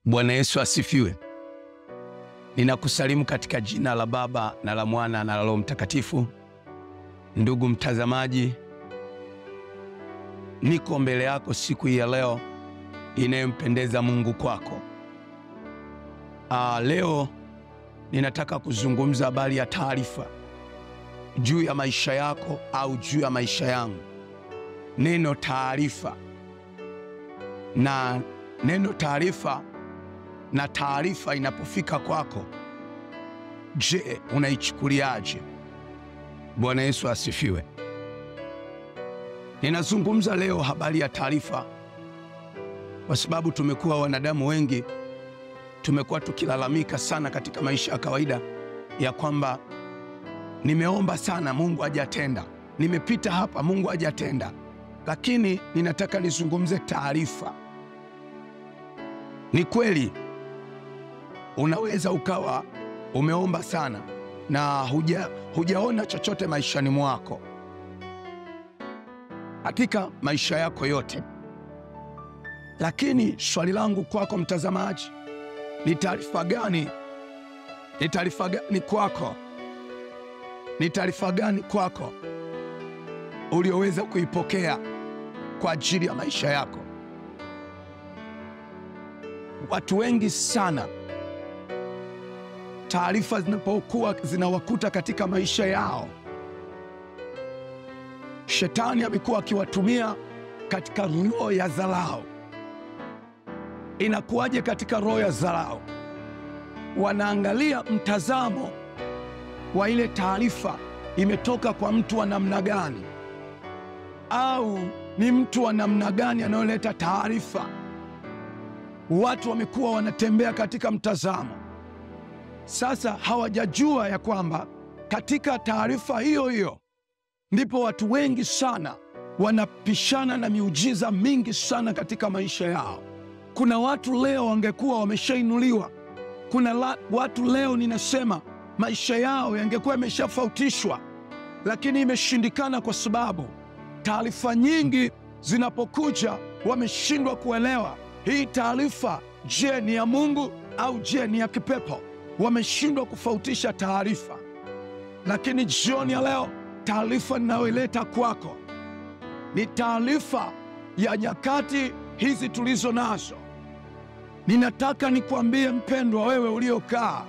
Bwana Yesu asifiwe. Ninakusalimu katika jina la Baba na la Mwana na la Roho Mtakatifu. Ndugu mtazamaji, niko mbele yako siku hii ya leo inayompendeza Mungu kwako. Aa, leo ninataka kuzungumza habari ya taarifa juu ya maisha yako au juu ya maisha yangu. Neno taarifa na neno taarifa na taarifa inapofika kwako, je, unaichukuliaje? Bwana Yesu asifiwe. Ninazungumza leo habari ya taarifa kwa sababu tumekuwa wanadamu wengi tumekuwa tukilalamika sana katika maisha ya kawaida ya kwamba nimeomba sana, Mungu hajatenda, nimepita hapa, Mungu hajatenda. Lakini ninataka nizungumze taarifa. Ni kweli unaweza ukawa umeomba sana na huja, hujaona chochote maishani mwako, katika maisha yako yote. Lakini swali langu kwako mtazamaji, ni taarifa gani? Ni taarifa gani kwako? Ni taarifa gani kwako ulioweza kuipokea kwa ajili ya maisha yako? Watu wengi sana, taarifa zinapokuwa zinawakuta katika maisha yao, shetani amekuwa akiwatumia katika roho ya dharau. Inakuwaje katika roho ya dharau? Wanaangalia mtazamo wa ile taarifa imetoka kwa mtu wa namna gani, au ni mtu wa namna gani anayoleta taarifa. Watu wamekuwa wanatembea katika mtazamo sasa, hawajajua ya kwamba katika taarifa hiyo hiyo ndipo watu wengi sana wanapishana na miujiza mingi sana katika maisha yao. Kuna watu leo wangekuwa wameshainuliwa. Kuna la, watu leo ninasema maisha yao yangekuwa yameshafautishwa, lakini imeshindikana kwa sababu taarifa nyingi zinapokuja wameshindwa kuelewa hii taarifa, je, ni ya Mungu au je, ni ya kipepo? Wameshindwa kufautisha taarifa. Lakini jioni ya leo taarifa ninayoileta kwako ni taarifa ya nyakati hizi tulizo nazo. Ninataka nikwambie mpendwa, wewe uliokaa,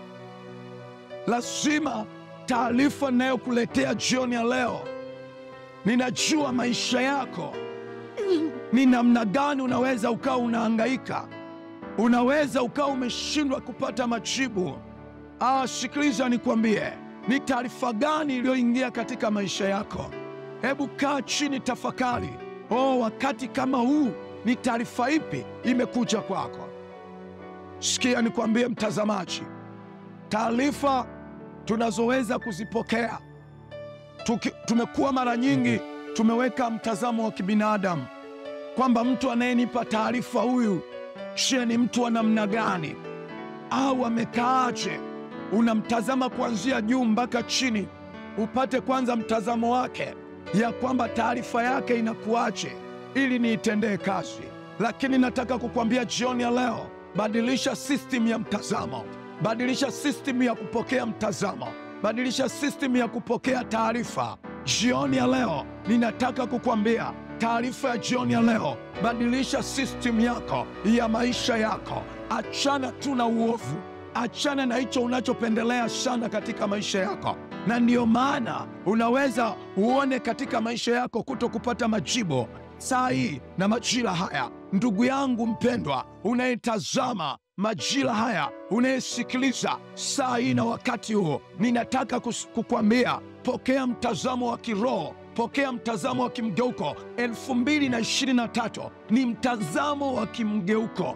lazima taarifa ninayokuletea jioni ya leo, ninajua maisha yako ni namna gani. Unaweza ukawa unahangaika, unaweza ukawa umeshindwa kupata majibu. Ah, sikiliza nikwambie, ni taarifa gani iliyoingia katika maisha yako? Hebu kaa chini, tafakari. Oh, wakati kama huu ni taarifa ipi imekuja kwako? Sikia nikwambie mtazamaji, taarifa tunazoweza kuzipokea Tuki, tumekuwa mara nyingi tumeweka mtazamo wa kibinadamu kwamba mtu anayenipa taarifa huyu, je, ni mtu wa namna gani au amekaaje? Unamtazama kuanzia juu mpaka chini, upate kwanza mtazamo wake ya kwamba taarifa yake inakuaje ili niitendee kazi. Lakini nataka kukwambia jioni ya leo, badilisha system ya mtazamo, badilisha system ya kupokea mtazamo, badilisha system ya kupokea taarifa. Jioni ya leo ninataka kukwambia taarifa ya jioni ya leo, badilisha system yako ya maisha yako. Achana tu na uovu, achana na hicho unachopendelea sana katika maisha yako na ndiyo maana unaweza uone katika maisha yako kuto kupata majibu saa hii na majira haya. Ndugu yangu mpendwa, unayetazama majira haya, unayesikiliza saa hii na wakati huo, ninataka kukwambia pokea mtazamo wa kiroho, pokea mtazamo wa kimgeuko. elfu mbili na ishirini na tatu ni mtazamo wa kimgeuko.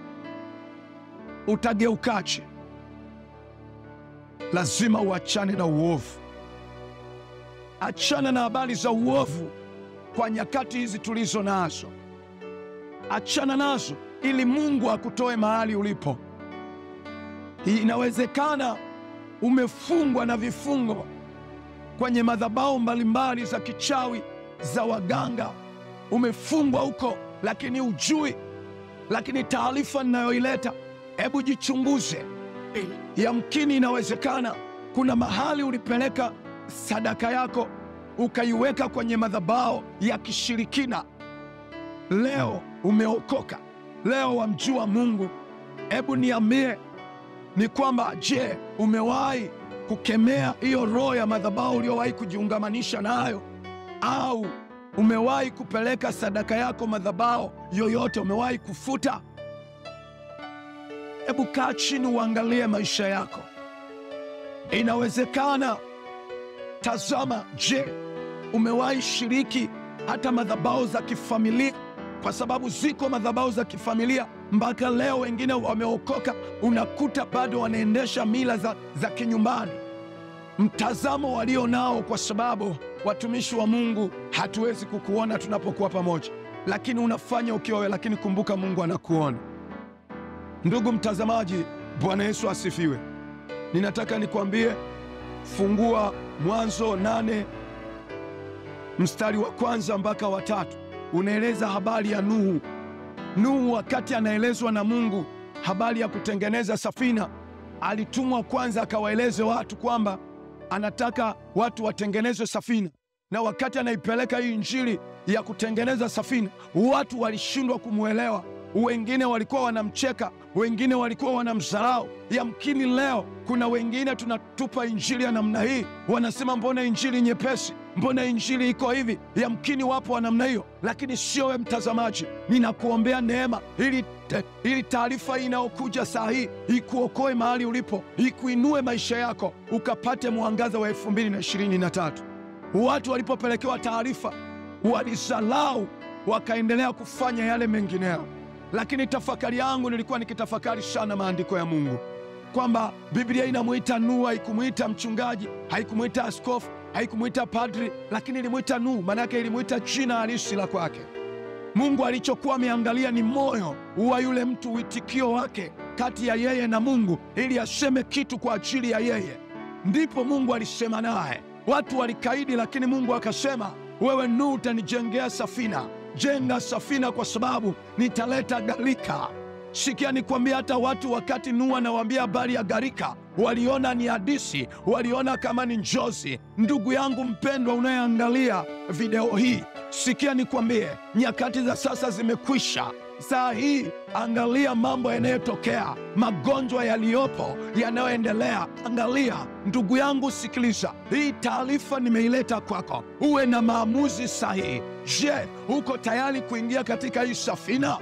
Utageukaje? Lazima uachane na uovu, achana na habari za uovu kwa nyakati hizi tulizo nazo, achana nazo ili Mungu akutoe mahali ulipo. Hii inawezekana umefungwa na vifungo kwenye madhabahu mbalimbali za kichawi, za waganga, umefungwa huko, lakini ujui. Lakini taarifa ninayoileta Hebu jichunguze. Yamkini inawezekana kuna mahali ulipeleka sadaka yako ukaiweka kwenye madhabahu ya kishirikina. Leo umeokoka, leo wamjua Mungu. Hebu niambie ni kwamba, je, umewahi kukemea hiyo roho ya madhabahu uliyowahi kujiungamanisha nayo, au umewahi kupeleka sadaka yako madhabahu yoyote, umewahi kufuta? Hebu kaa chini uangalie maisha yako. Inawezekana. Tazama, je, umewahi shiriki hata madhabahu za kifamilia? Kwa sababu ziko madhabahu za kifamilia mpaka leo, wengine wameokoka, unakuta bado wanaendesha mila za, za kinyumbani, mtazamo walio nao, kwa sababu watumishi wa Mungu hatuwezi kukuona tunapokuwa pamoja, lakini unafanya ukiwa wewe, lakini kumbuka Mungu anakuona. Ndugu mtazamaji, Bwana Yesu asifiwe. Ninataka nikwambie, fungua Mwanzo nane mstari wa kwanza mpaka wa tatu. Unaeleza habari ya Nuhu. Nuhu wakati anaelezwa na Mungu habari ya kutengeneza safina, alitumwa kwanza akawaeleze watu kwamba anataka watu watengeneze safina, na wakati anaipeleka hii injili ya kutengeneza safina, watu walishindwa kumwelewa. Wengine walikuwa wanamcheka, wengine walikuwa wanamdharau. Yamkini leo kuna wengine tunatupa injili ya namna hii, wanasema mbona injili nyepesi, mbona injili iko hivi. Yamkini wapo wa namna hiyo, lakini sio we mtazamaji. Ninakuombea neema ili ili taarifa hii inayokuja saa hii ikuokoe mahali ulipo, ikuinue maisha yako, ukapate mwangaza wa elfu mbili na ishirini na tatu. Watu walipopelekewa taarifa walisalau, wakaendelea kufanya yale mengineyo lakini tafakari yangu nilikuwa nikitafakari sana maandiko ya Mungu kwamba Biblia inamwita Nuhu, haikumwita mchungaji, haikumwita askofu, haikumwita padri, lakini ilimwita Nuhu. Maanake ilimwita jina halisi la kwake. Mungu alichokuwa ameangalia ni moyo wa yule mtu, uitikio wake kati ya yeye na Mungu, ili aseme kitu kwa ajili ya yeye. Ndipo Mungu alisema naye. Watu walikaidi, lakini Mungu akasema, wewe Nuhu utanijengea safina Jenga safina kwa sababu nitaleta gharika. Sikia nikwambia, hata watu wakati Nuhu anawaambia habari ya gharika, waliona ni hadisi, waliona kama ni njozi. Ndugu yangu mpendwa, unayeangalia video hii, sikia nikwambie, nyakati za sasa zimekwisha. Saa hii angalia mambo yanayotokea, magonjwa yaliyopo, yanayoendelea. Angalia ndugu yangu, sikiliza hii taarifa, nimeileta kwako uwe na maamuzi sahihi. Je, uko tayari kuingia katika hii safina?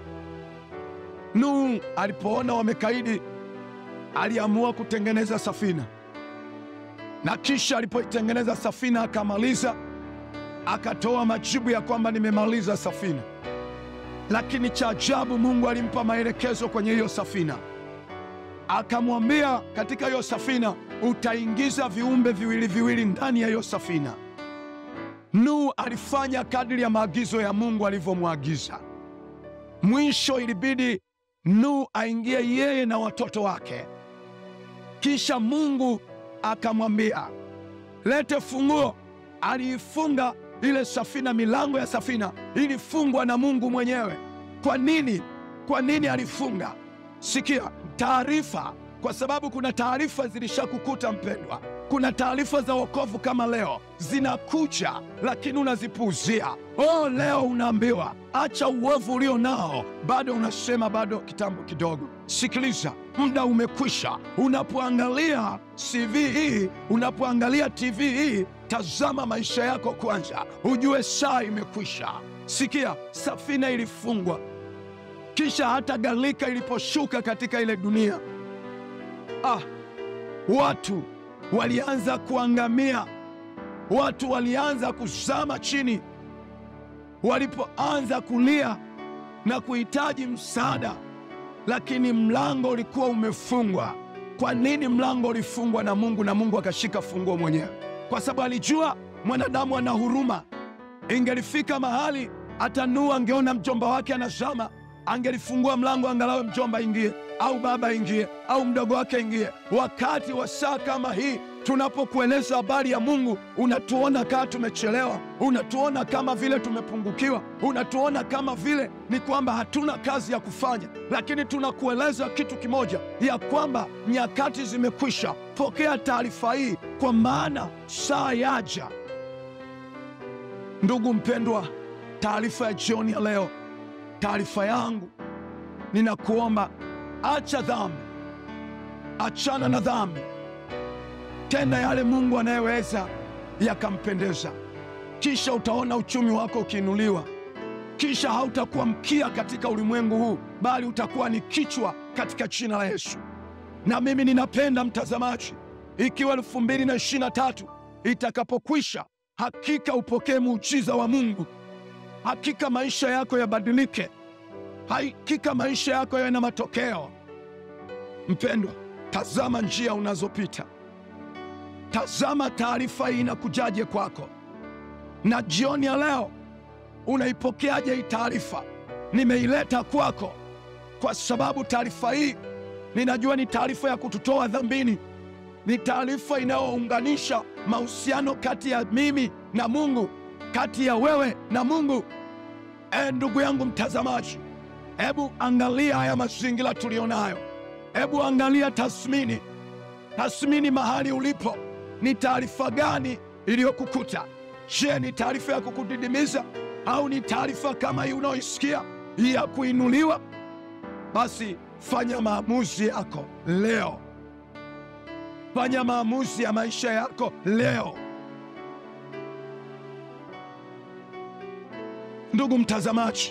Nuhu alipoona wamekaidi, aliamua kutengeneza safina, na kisha alipoitengeneza safina akamaliza, akatoa majibu ya kwamba nimemaliza safina. Lakini cha ajabu, Mungu alimpa maelekezo kwenye hiyo safina, akamwambia katika hiyo safina utaingiza viumbe viwili viwili ndani ya hiyo safina. Nuhu alifanya kadiri ya maagizo ya Mungu alivyomwagiza. Mwisho ilibidi Nuhu aingie yeye na watoto wake. Kisha Mungu akamwambia lete funguo. Aliifunga ile safina, milango ya safina ilifungwa na Mungu mwenyewe. Kwa nini? Kwa nini alifunga? Sikia taarifa, kwa sababu kuna taarifa zilishakukuta mpendwa. Kuna taarifa za wokovu kama leo zinakuja, lakini unazipuuzia. Oh, leo unaambiwa acha uovu ulio nao, bado unasema bado kitambo kidogo. Sikiliza, muda umekwisha. Unapoangalia CV hii, unapoangalia TV hii, tazama maisha yako kwanza, ujue saa imekwisha. Sikia, safina ilifungwa, kisha hata gharika iliposhuka katika ile dunia, ah, watu walianza kuangamia, watu walianza kuzama chini, walipoanza kulia na kuhitaji msaada, lakini mlango ulikuwa umefungwa. Kwa nini mlango ulifungwa na Mungu na Mungu akashika funguo mwenyewe? Kwa sababu alijua mwanadamu ana huruma. Ingelifika mahali hata Nuhu angeona mjomba wake anazama, angelifungua mlango angalau mjomba ingie au baba ingie au mdogo wake ingie. Wakati wa saa kama hii, Tunapokueleza habari ya Mungu, unatuona kama tumechelewa, unatuona kama vile tumepungukiwa, unatuona kama vile ni kwamba hatuna kazi ya kufanya, lakini tunakueleza kitu kimoja, ya kwamba nyakati zimekwisha. Pokea taarifa hii, kwa maana saa yaja. Ndugu mpendwa, taarifa ya jioni ya leo, taarifa yangu, ninakuomba acha dhambi, achana na dhambi tenda yale Mungu anayeweza yakampendeza, kisha utaona uchumi wako ukiinuliwa. Kisha hautakuwa mkia katika ulimwengu huu, bali utakuwa ni kichwa katika jina la Yesu. Na mimi ninapenda mtazamaji, ikiwa elfu mbili na ishirini na tatu itakapokwisha, hakika upokee muujiza wa Mungu, hakika maisha yako yabadilike, hakika maisha yako yawe na matokeo. Mpendwa, tazama njia unazopita Tazama taarifa hii inakujaje kwako, na jioni ya leo unaipokeaje hii taarifa? Nimeileta kwako kwa sababu taarifa hii ninajua ni taarifa ya kututoa dhambini, ni taarifa inayounganisha mahusiano kati ya mimi na Mungu, kati ya wewe na Mungu. E, ndugu yangu mtazamaji, hebu angalia haya mazingira tuliyonayo, hebu angalia tathmini, tathmini mahali ulipo ni taarifa gani iliyokukuta? Je, ni taarifa ya kukudidimiza au ni taarifa kama hii unaoisikia ya kuinuliwa? Basi fanya maamuzi yako leo, fanya maamuzi ya maisha yako leo. Ndugu mtazamaji,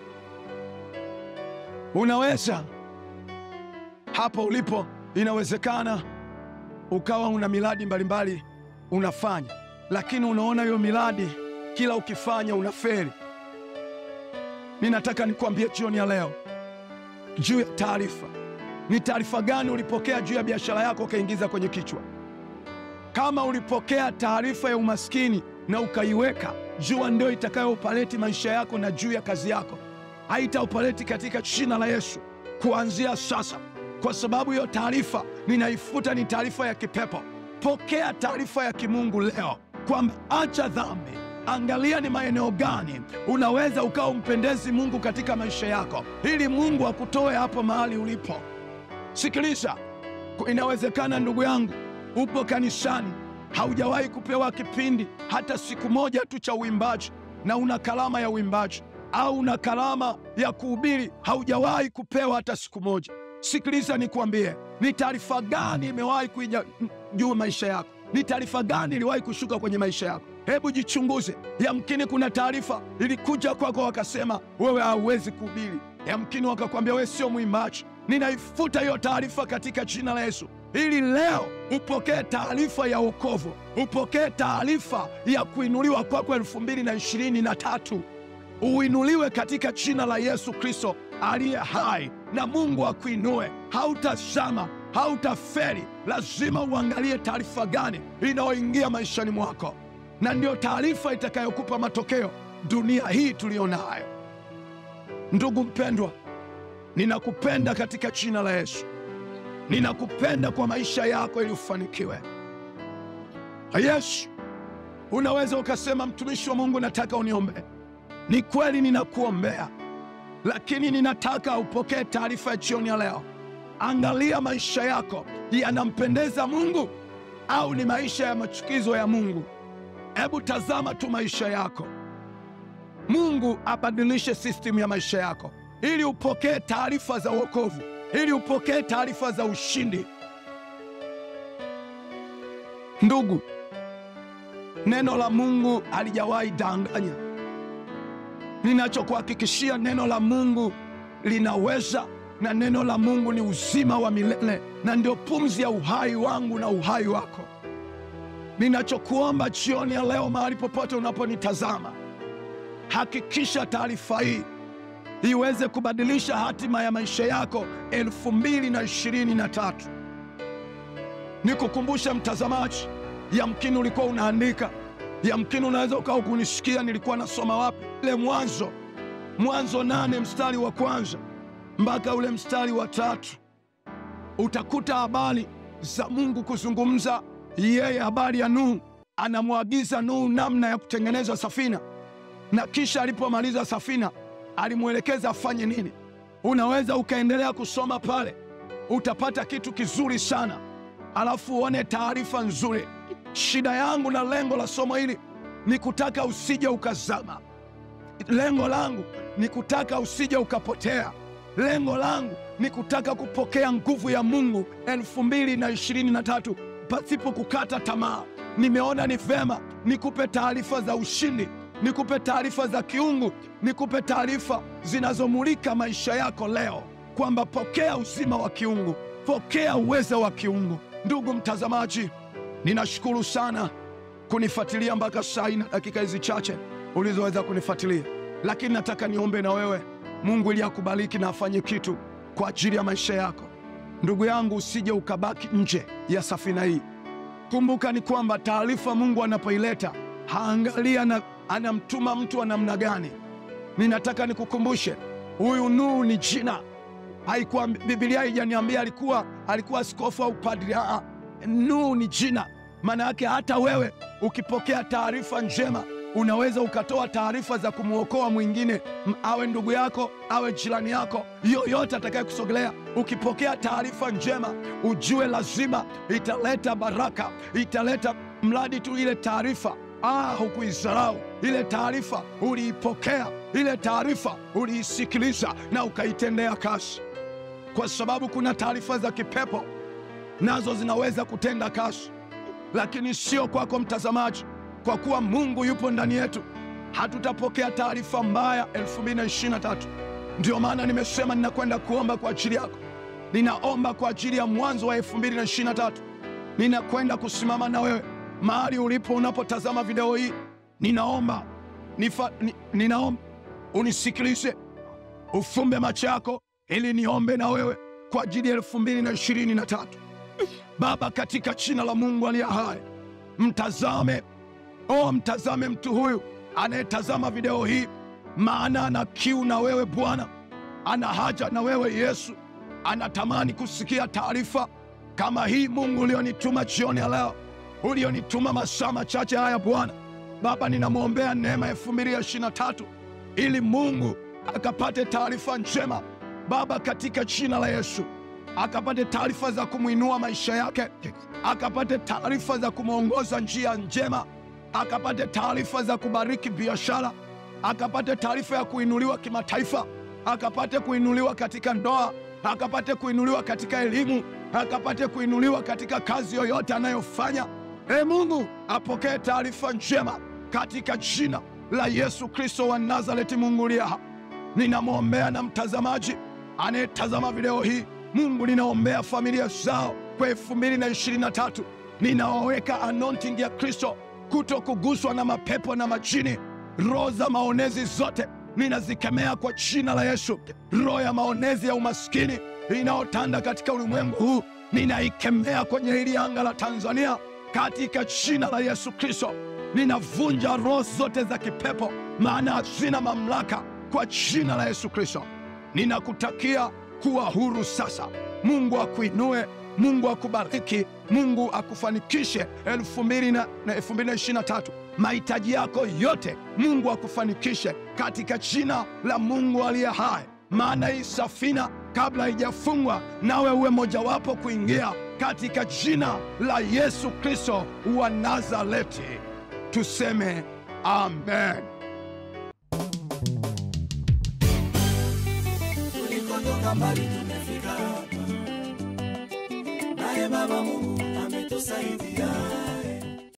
unaweza hapo ulipo, inawezekana ukawa una miradi mbalimbali unafanya, lakini unaona hiyo miradi kila ukifanya unafeli. Ninataka nikwambie jioni ya leo juu ya taarifa. Ni taarifa gani ulipokea juu ya biashara yako ukaingiza kwenye kichwa? Kama ulipokea taarifa ya umaskini na ukaiweka, jua ndio itakayoupaleti maisha yako na juu ya kazi yako, haitaupaleti katika jina la Yesu kuanzia sasa kwa sababu hiyo taarifa ninaifuta, ni taarifa ya kipepo. Pokea taarifa ya kimungu leo kwamba acha dhambi, angalia ni maeneo gani unaweza ukawa umpendezi Mungu katika maisha yako, ili Mungu akutoe hapo mahali ulipo. Sikiliza, inawezekana ndugu yangu, upo kanisani, haujawahi kupewa kipindi hata siku moja tu cha uimbaji, na una kalama ya uimbaji au una kalama ya kuhubiri, haujawahi kupewa hata siku moja. Sikiliza nikwambie, ni taarifa gani imewahi kuija juu maisha yako? Ni taarifa gani iliwahi kushuka kwenye maisha yako? Hebu jichunguze. Yamkini kuna taarifa ilikuja kwako, wakasema wewe hauwezi kuhubiri. Yamkini wakakwambia wewe sio mwimbaji. Ninaifuta hiyo taarifa katika jina la Yesu, ili leo upokee taarifa ya wokovu, upokee taarifa ya kuinuliwa kwako elfu mbili na ishirini na tatu uinuliwe katika jina la Yesu Kristo aliye hai, na Mungu akuinue. Hautazama, hautaferi. Lazima uangalie taarifa gani inayoingia maishani mwako, na ndiyo taarifa itakayokupa matokeo dunia hii tuliyo nayo. Ndugu mpendwa, ninakupenda katika jina la Yesu. Ninakupenda kwa maisha yako ili ufanikiwe. Yesu, unaweza ukasema, mtumishi wa Mungu, nataka uniombee. Ni kweli ninakuombea, lakini ninataka upokee taarifa ya jioni ya leo. Angalia maisha yako yanampendeza Mungu au ni maisha ya machukizo ya Mungu? Hebu tazama tu maisha yako. Mungu abadilishe sistimu ya maisha yako ili upokee taarifa za wokovu, ili upokee taarifa za ushindi. Ndugu, neno la Mungu halijawahi danganya. Ninachokuhakikishia, neno la Mungu linaweza, na neno la Mungu ni uzima wa milele, na ndio pumzi ya uhai wangu na uhai wako. Ninachokuomba jioni ya leo, mahali popote unaponitazama, hakikisha taarifa hii iweze kubadilisha hatima ya maisha yako elfu mbili na ishirini na tatu. Nikukumbusha mtazamaji, yamkini ulikuwa unaandika, yamkini unaweza ukawa kunisikia nilikuwa nasoma wapi, ile Mwanzo, Mwanzo nane mstari wa kwanza mpaka ule mstari wa tatu utakuta habari za Mungu kuzungumza yeye habari ya Nuhu, anamwagiza Nuhu namna ya kutengeneza safina, na kisha alipomaliza safina alimwelekeza afanye nini. Unaweza ukaendelea kusoma pale, utapata kitu kizuri sana, alafu uone taarifa nzuri. Shida yangu na lengo la somo hili ni kutaka usije ukazama. Lengo langu ni kutaka usije ukapotea. Lengo langu ni kutaka kupokea nguvu ya Mungu elfu mbili na ishirini na tatu pasipo kukata tamaa. Nimeona ni vema nikupe taarifa za ushindi, nikupe taarifa za kiungu, nikupe taarifa zinazomulika maisha yako leo, kwamba pokea uzima wa kiungu, pokea uwezo wa kiungu. Ndugu mtazamaji, ninashukuru sana kunifuatilia mpaka saa hii na dakika hizi chache ulizoweza kunifuatilia, lakini nataka niombe na wewe Mungu ili akubariki na afanye kitu kwa ajili ya maisha yako. Ndugu yangu, usije ukabaki nje ya safina hii. Kumbuka ni kwamba taarifa Mungu anapoileta haangalia na anamtuma mtu wa namna gani. Ninataka nikukumbushe, huyu Nuhu ni jina, haikuwa Biblia haijaniambia alikuwa alikuwa askofu au padri. Aa, Nuhu ni jina. Maana yake hata wewe ukipokea taarifa njema unaweza ukatoa taarifa za kumwokoa mwingine, awe ndugu yako, awe jirani yako, yoyote atakaye kusogelea. Ukipokea taarifa njema, ujue lazima italeta baraka, italeta mradi tu ile taarifa Ah, hukuisarau ile taarifa, uliipokea ile taarifa, uliisikiliza na ukaitendea kazi, kwa sababu kuna taarifa za kipepo nazo zinaweza kutenda kazi, lakini sio kwako mtazamaji. Kwa kuwa Mungu yupo ndani yetu, hatutapokea taarifa mbaya 2023. Ndio maana nimesema ninakwenda kuomba kwa ajili yako. Ninaomba kwa ajili ya mwanzo wa 2023. Ninakwenda kusimama na wewe mahali ulipo unapotazama video hii. Ninaomba nifa, ni, ninaomba unisikilize, ufumbe macho yako ili niombe na wewe kwa ajili ya 2023. Baba, katika jina la Mungu aliye hai, mtazame O, mtazame mtu huyu anayetazama video hii, maana ana kiu na wewe Bwana, ana haja na wewe Yesu, anatamani kusikia taarifa kama hii Mungu ulionituma jioni ya leo, ulionituma masaa machache haya Bwana. Baba, ninamwombea neema elfu mbili ya ishirini na tatu ili Mungu akapate taarifa njema Baba, katika jina la Yesu, akapate taarifa za kumwinua maisha yake, akapate taarifa za kumwongoza njia njema akapate taarifa za kubariki biashara, akapate taarifa ya kuinuliwa kimataifa, akapate kuinuliwa katika ndoa, akapate kuinuliwa katika elimu, akapate kuinuliwa katika kazi yoyote anayofanya. E Mungu, apokee taarifa njema katika jina la Yesu Kristo wa Nazareti. Mungu liye hai, ninamwombea na mtazamaji anayetazama video hii. Mungu, ninaombea familia zao kwa elfu mbili na ishirini na tatu. Ninaoweka anointing ya Kristo kuto kuguswa na mapepo na majini. Roho za maonezi zote ninazikemea kwa jina la Yesu. Roho ya maonezi ya umaskini inayotanda katika ulimwengu huu ninaikemea kwenye hili anga la Tanzania katika jina la Yesu Kristo. Ninavunja roho zote za kipepo, maana hazina mamlaka kwa jina la Yesu Kristo. Ninakutakia kuwa huru sasa. Mungu akuinue Mungu akubariki, Mungu akufanikishe elfu mbili na elfu mbili na ishirini na tatu. Mahitaji yako yote Mungu akufanikishe katika jina la Mungu aliye hai. Maana hii safina kabla haijafungwa, nawe uwe mojawapo kuingia katika jina la Yesu Kristo wa Nazareti. Tuseme amen. Tulikotoka mbali tumefika hapa, naye Baba Mungu ametusaidia.